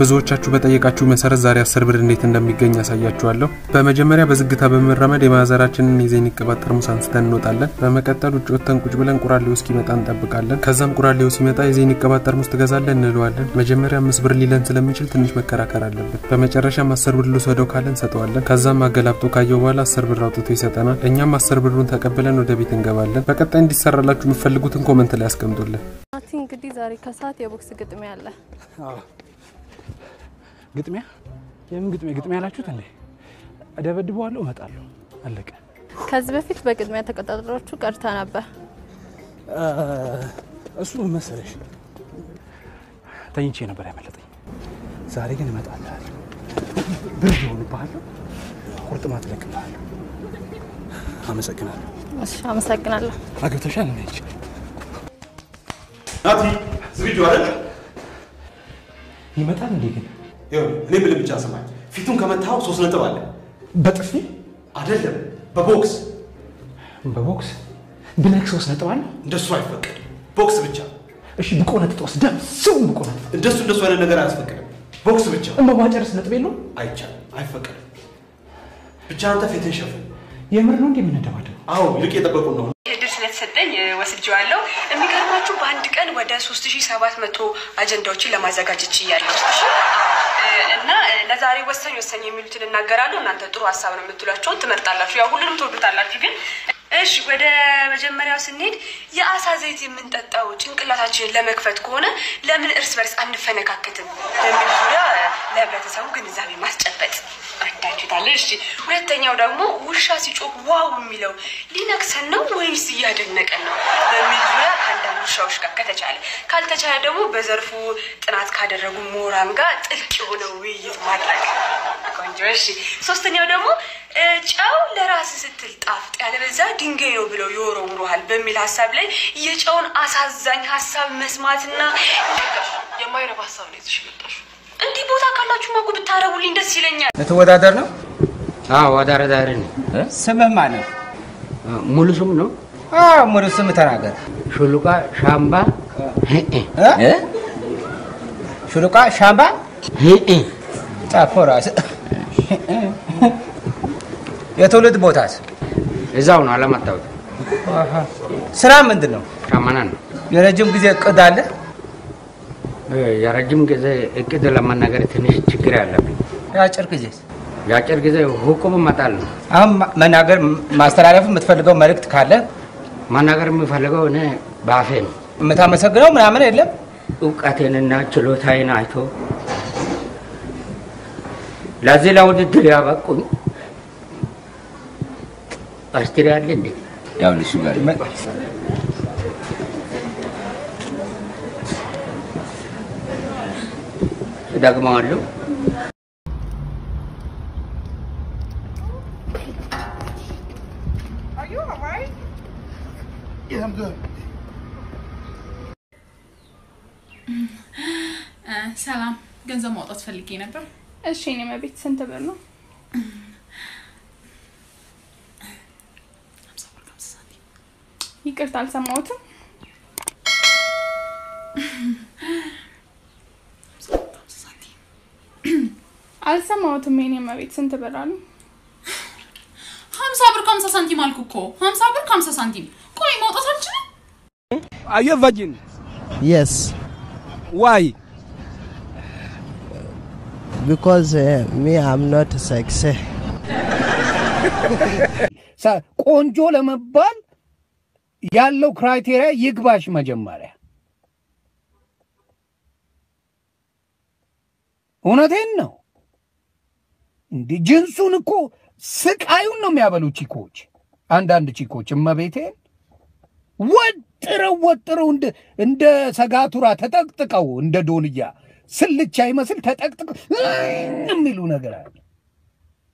ብዙዎቻችሁ በጠየቃችሁ መሰረት ዛሬ አስር ብር እንዴት እንደሚገኝ ያሳያችኋለሁ። በመጀመሪያ በዝግታ በመራመድ የማዘራችንን የዘይን ቅባት ጠርሙስ አንስተን እንወጣለን። በመቀጠል ውጭ ወጥተን ቁጭ ብለን ቁራሌው እስኪመጣ እንጠብቃለን። ከዛም ቁራሌው ሲመጣ የዘይን ቅባት ጠርሙስ ትገዛለን እንለዋለን። መጀመሪያ አምስት ብር ሊለን ስለሚችል ትንሽ መከራከር አለብን። በመጨረሻም አስር ብር ልውሰደው ካለን እንሰጠዋለን። ከዛም አገላብጦ ካየው በኋላ አስር ብር አውጥቶ ይሰጠናል። እኛም አስር ብሩን ተቀብለን ወደ ቤት እንገባለን። በቀጣይ እንዲሰራላችሁ የምትፈልጉትን ኮመንት ላይ ያስቀምጡልን። ናቲ እንግዲህ ዛሬ ከሰዓት የቦክስ ግጥሚያ አለ። ግጥሚያ? የምን ግጥሚያ? ግጥሚያ ያላችሁት እንዴ? እደበድበዋለሁ፣ እመጣለሁ፣ አለቀ። ከዚህ በፊት በግጥሚያ ተቀጣጥራችሁ ቀርታ ነበር። እሱ ምን መሰለሽ ተኝቼ ነበር ያመለጠኝ። ዛሬ ግን እመጣልሃለሁ፣ ብርድ ይሆንብሃለሁ፣ ቁርጥማት እለቅልሃለሁ። አመሰግናለሁ። እሺ፣ አመሰግናለሁ። አግብተሻል ነች ናቲ ዝግጁ አይደል? ይመጣል እንዴ? ግን ይኸውልህ እኔ ብልህ ብቻ ስማኝ። ፊቱን ከመታው ሶስት ነጥብ አለ። በጥፊ አይደለም በቦክስ በቦክስ ብነክ ሶስት ነጥብ አለ። እንደሱ አይፈቀድም። ቦክስ ብቻ። እሺ ብቆነጥጦስ ደም ስም ብቆነጥጥ እንደሱ እንደሱ አይነት ነገር አያስፈቅድም። ቦክስ ብቻ። በማጨረስ ነጥብ የለውም። አይቻልም፣ አይፈቀድም። ብቻ አንተ ፊትን ሸፍን። የምር ነው እንዴ የምንደባደበው? አዎ ይልቅ የጠበቁን ነው። እድል ስለተሰጠኝ ወስጄዋለሁ። የሚገርማችሁ በአንድ ቀን ወደ 3700 አጀንዳዎችን ለማዘጋጀት ችያለሁ እና ለዛሬ ወሳኝ ወሳኝ የሚሉትን እናገራለሁ። እናንተ ጥሩ ሀሳብ ነው የምትሏቸውን ትመርጣላችሁ። ያው ሁሉንም ትወዱታላችሁ ግን እሺ ወደ መጀመሪያው ስንሄድ የአሳ ዘይት የምንጠጣው ጭንቅላታችንን ለመክፈት ከሆነ ለምን እርስ በርስ አንፈነካከትም በሚል ዙሪያ ለህብረተሰቡ ግንዛቤ ማስጨበጥ አዳችታለ። እሺ ሁለተኛው ደግሞ ውሻ ሲጮህ ዋው የሚለው ሊነክሰን ነው ወይስ እያደነቀን ነው በሚል ዙሪያ ከአንዳንድ ውሻዎች ጋር ከተቻለ፣ ካልተቻለ ደግሞ በዘርፉ ጥናት ካደረጉ ምሁራን ጋር ጥልቅ የሆነ ውይይት ማድረግ ቆንጆ። እሺ ሶስተኛው ደግሞ ጨው ለራስ ስትል ጣፍጥ ያለበዛ ድንጋይ ነው ብለው ይወረውሩሃል በሚል ሀሳብ ላይ የጨውን አሳዛኝ ሀሳብ መስማትና የማይረባ ሀሳብ ነው ይዘሽ የመጣሽው። እንዲህ ቦታ ካላችሁ ማጉ ብታረጉልኝ ደስ ይለኛል። ልትወዳደር ነው? አዎ ወዳደር ነኝ። ስምህ ማን ነው? ሙሉ ስም ነው? አዎ ሙሉ ስም ተናገር። ሹሉቃ ሻምባ ሹሉቃ ሻምባ ጻፎ ራስህ። የትውልድ ቦታስ? እዛው ነው አላመጣሁት። ስራ ምንድን ነው? ሻማና ነው። የረጅም ጊዜ እቅድ አለ? የረጅም ጊዜ እቅድ ለመናገር ትንሽ ችግር ያለብኝ። የአጭር ጊዜ የአጭር ጊዜ ሁቁም መጣል ነው። አሁን መናገር ማስተላለፍ የምትፈልገው መልእክት ካለ መናገር የምፈልገው እኔ በአፌ ነው። የምታመሰግነው ምናምን የለም። እውቀቴንና ችሎታዬን አይቶ ለዚህ ለውድድር ያበቁኝ አስትሪ አለ እንዴ? ያው ልሱ ጋር ደግመዋለሁ። ሰላም፣ ገንዘብ ማውጣት ፈልጌ ነበር። እሺ፣ እኔ መቤት ስንት ብር ነው? ይቅርታ አልሰማሁትም። አልሰማሁትም። የኔ መቤት ስንት ብር አሉ? ሀምሳ ብር ከሀምሳ ሳንቲም አልኩ እኮ ሀምሳ ብር ከሀምሳ ሳንቲም። ቆይ ማውጣት አልችልም? Are you a virgin? Yes, Why? because uh, me, I'm not sexy. ቆንጆ ለመባል ያለው ክራይቴሪያ ይግባሽ መጀመሪያ። እውነቴን ነው። እንዲህ ጅንሱን እኮ ስቃዩን ነው የሚያበሉ ቺኮች፣ አንዳንድ ቺኮች እመቤቴን ወጥረው ወጥረው እንደ እንደ ሰጋቱራ ተጠቅጥቀው እንደ ዶልያ ስልቻ ይመስል ተጠቅጥቀው የሚሉ ነገር አለ።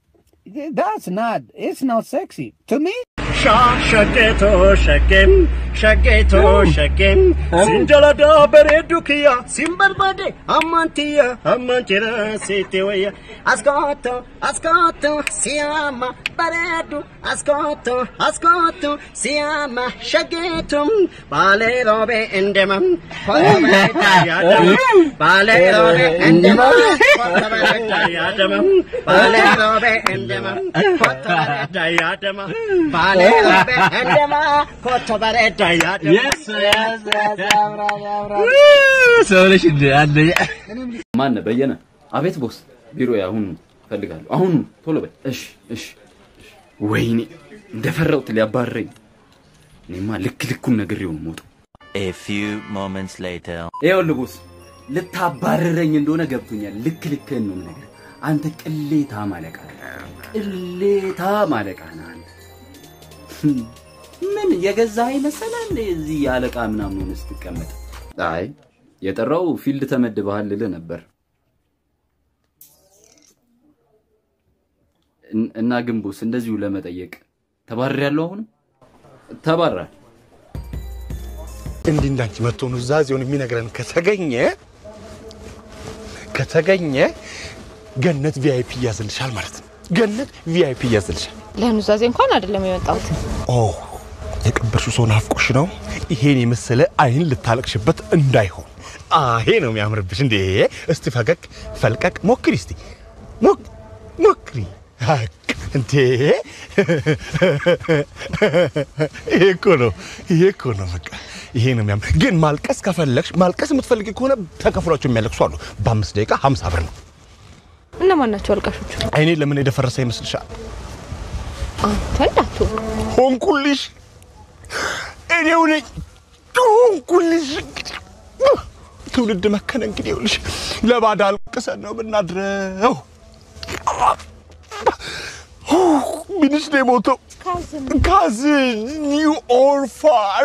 ዳስ ናት ኢትስ ናት ሴክሲ ቱ ሚ ሸቄቶ ሸቄም ሸጌቶ ሸጌም ሲንጀላዳ በሬዱ ክያ ሲንበርባዴ አማንትያ አማንቴራ ሴቴ ወያ አስኮቶ አስኮቶ ሲያማ በሬዱ አስኮቶ አስኮቶ ሲያማ ሸጌቱም ባሌ ሮቤ እንደመም ኮተበሬዳ ያደመም ባሌ ሮቤ እንደመም ኮተበሬዳ ያደመም ባሌ ሮቤ እንደመም ኮተበሬዳ ያደማ ባሌ ሮቤ እንደማ ኮተበሬዳ ያደማ ሰውነሽ እንደ አንደኛ ማን በየነ? አቤት ቦስ፣ ቢሮ አሁን እፈልጋለሁ። አሁኑ ቶሎ በል። እሺ፣ እሺ፣ እሺ። ወይኔ እንደፈራሁት ሊያባረኝ። እኔማ ልክ ልኩን ነግሬው ነው የምወጣው። A few moments later. ይኸውልህ ቦስ፣ ልታባረረኝ እንደሆነ ገብቶኛል። ልክ ልክህን ነው የምነግርህ። አንተ ቅሌታ ማለቃ ቅሌታ ማለቃ ነህ አንተ። ምን የገዛ መሰለህ እንደ እዚህ አለቃ ምናምን ሆነህ ስትቀመጥ? አይ የጠራው ፊልድ ተመድበሃል ልልህ ነበር። እን- እና ግንቡስ እንደዚሁ ለመጠየቅ ተባርሬያለሁ። አሁንም ተባራል። እንዲህ እንዳንቺ መጥቶ ኑዛዜውን የሚነግረን ከተገኘ ከተገኘ ገነት ቪአይፒ እያዝልሻል ማለት ነው። ገነት ቪአይፒ እያዝልሻል። ለኑዛዜ እንኳን አይደለም የመጣሁት። ኦ የቀበርሽው ሰው ናፍቆሽ ነው። ይሄን የመሰለ አይን ልታለቅሽበት እንዳይሆን አሄ ነው የሚያምርብሽ። እንዴ እስቲ ፈገግ ፈልቀቅ ሞክሪ፣ እስቲ ሞክ- ሞክሪ። ሀቅ እንዴ ይሄ እኮ ነው፣ ይሄ እኮ ነው። በቃ ይሄ ነው የሚያምር። ግን ማልቀስ ከፈለግሽ ማልቀስ የምትፈልጊ ከሆነ ተከፍሏቸው የሚያለቅሱ አሉ። በአምስት ደቂቃ ሀምሳ ብር ነው። እነማን ናቸው አልቃሾቹ? አይኔ ለምን የደፈረሰ ይመስልሻል? አንተ እንዳትሆን ሆንኩልሽ፣ እኔው ነኝ ሆንኩልሽ። ትውልድ መከነ እንግዲህ ይኸውልሽ፣ ለባዳ አልቅሰን ነው የምናድረው። ምንሽ ነው የሞተው? ካዝን ኒው ኦር ፋር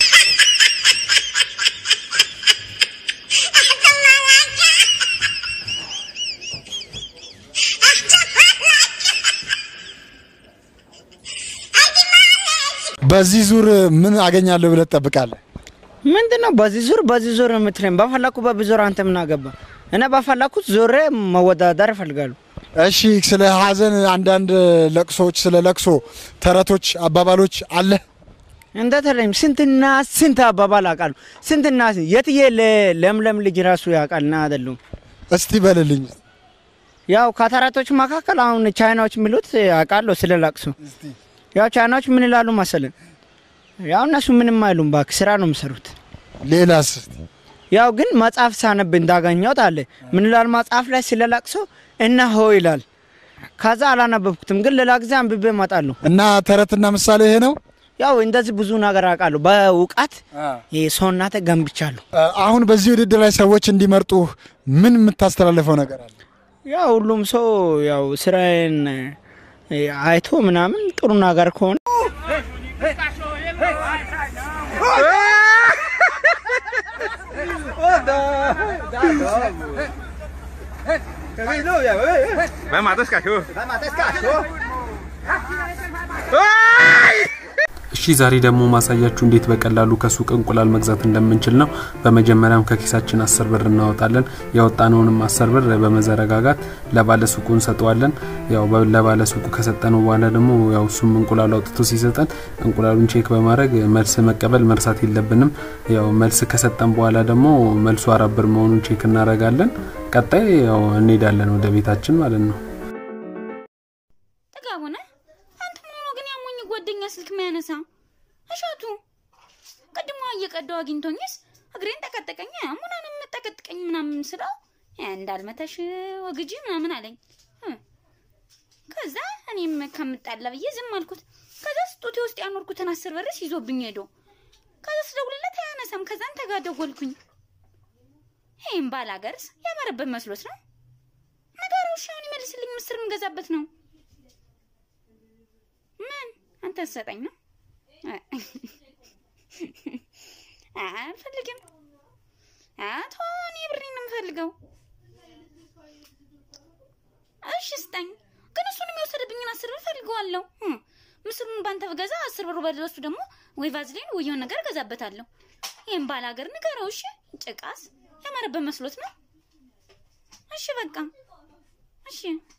በዚህ ዙር ምን አገኛለሁ ብለህ ትጠብቃለህ? ምንድን ነው በዚህ ዙር በዚህ ዙር የምትለኝ? በፈለኩ በብዙር አንተ ምን አገባ? እኔ በፈለኩት ዞሬ መወዳደር እፈልጋለሁ። እሺ፣ ስለ ሀዘን አንዳንድ ለቅሶች፣ ስለ ለቅሶ ተረቶች፣ አባባሎች አለ? እንደተለይም ስንትና ስንት አባባል አውቃለሁ። ስንትና ስንት የትዬ ለ- ለምለም ልጅ ራሱ ያውቃልና አይደሉም። እስቲ በልልኝ። ያው ከተረቶች መካከል አሁን ቻይናዎች የሚሉት አውቃለሁ ስለ ለቅሶ። ያው ቻይናዎች ምን ይላሉ መሰለን? ያው እነሱ ምንም አይሉም፣ እባክህ ስራ ነው የሚሰሩት። ሌላስ? ያው ግን መጽሐፍ ሳነብ እንዳገኘሁት አለ ምን ይላል መጽሐፍ ላይ ስለ ለቅሶ እነሆ ይላል። ከዛ አላነበብኩትም፣ ግን ሌላ ጊዜ አንብቤ እመጣለሁ። እና ተረትና ምሳሌ ይሄ ነው። ያው እንደዚህ ብዙ ነገር አውቃለሁ። በእውቀት ሰውናተ ገንብቻለሁ። አሁን በዚህ ውድድር ላይ ሰዎች እንዲመርጡ ምን የምታስተላልፈው ነገር አለ? ያው ሁሉም ሰው ያው ስራዬን እ፣ አይቶ ምናምን ጥሩ ነገር ከሆነ Vai matar esse cachorro. Vai matar esse cachorro. እሺ ዛሬ ደግሞ ማሳያችሁ እንዴት በቀላሉ ከሱቅ እንቁላል መግዛት እንደምንችል ነው። በመጀመሪያም ከኪሳችን አስር ብር እናወጣለን። ያወጣነውንም አስር ብር በመዘረጋጋት ለባለ ሱቁ እንሰጠዋለን። ያው በ- ለባለ ሱቁ ከሰጠነው በኋላ ደግሞ ያው እሱም እንቁላል አውጥቶ ሲሰጠን እንቁላሉን ቼክ በማድረግ መልስ መቀበል መርሳት የለብንም። ያው መልስ ከሰጠን በኋላ ደግሞ መልሱ አራት ብር መሆኑን ቼክ እናደርጋለን። ቀጣይ ያው እንሄዳለን ወደ ቤታችን ማለት ነው። ጥጋቡ ነህ አንተ ምን ሆኖ ግን ያሞኝ ጓደኛ ስልክ የሚያነሳ እሸቱ ቅድሞ እየቀዳው አግኝቶኝስ እግሬን ጠቀጠቀኝ ሙናንም ጠቀጥቀኝ ምናምን ስለው እንዳልመታሽ ወግጂ ምናምን አለኝ እ። ከዛ እኔም ከምጣላ ብዬ ዝም አልኩት ከዛ ስጦቴ ውስጥ ያኖርኩትን አስር ብርስ ይዞብኝ ሄዶ ከዛ ስደውልለት አያነሳም ከዛን ተጋደጎልኩኝ ይህም ባል ሀገርስ ያማረበት መስሎት ነው ነገሩ እሺ አሁን ይመልስልኝ ምስር የምገዛበት ነው ምን አንተ ሰጠኝ ነው አልፈልግም አቶ እኔ ብሬን ነው የምፈልገው እሺ ስጠኝ ግን እሱን የሚወሰድብኝን አስር ብር ፈልገዋለሁ እም፣ ምስሉን ባንተ ብገዛ አስር ብር በለሱ ደግሞ ወይ ቫዝሊን ወይ የሆነ ነገር እገዛበታለሁ። ይህም ባል ሀገር ንገረው እሺ። ጭቃስ ያማረበት መስሎት ነው። እሺ በቃ እሺ